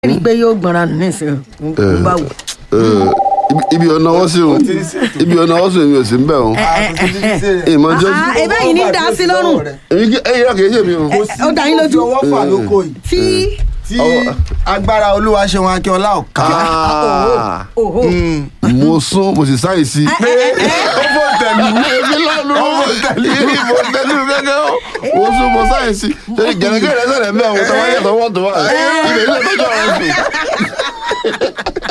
rí i pé yóò gbọ́nra nù nísìnyí ń bá wò. Eh, ibi- ibi ọ̀nà ọwọ́ sí o ibi ọ̀nà ọwọ́ sí o èmi ò sí ń bẹ̀ o ìmọ̀ jẹ́ Ah, ebe yìí ní dá sí lọ́rùn èmi kí ẹ̀yìn rẹ̀ kì í ṣe mi o. ó dá yín lójú ọwọ́ fà lóko yìí tí tí agbára olúwa ṣe wọn akínọlá ọ̀ka. Ah, òhò mo sún mo sì sáyè sí. ó fò tẹ̀lú èmi lọ́nu ìbò tẹ̀lé gẹ́gẹ́ o mo sún mo sáyè sí ṣe gẹ̀rẹ́gẹ̀rẹ́ sẹ̀rẹ̀ mẹ́ o tọ́wọ́ yẹ tọwọ́ tó wà ibẹ̀ ilé tọ́jú ọ̀rọ̀ sí.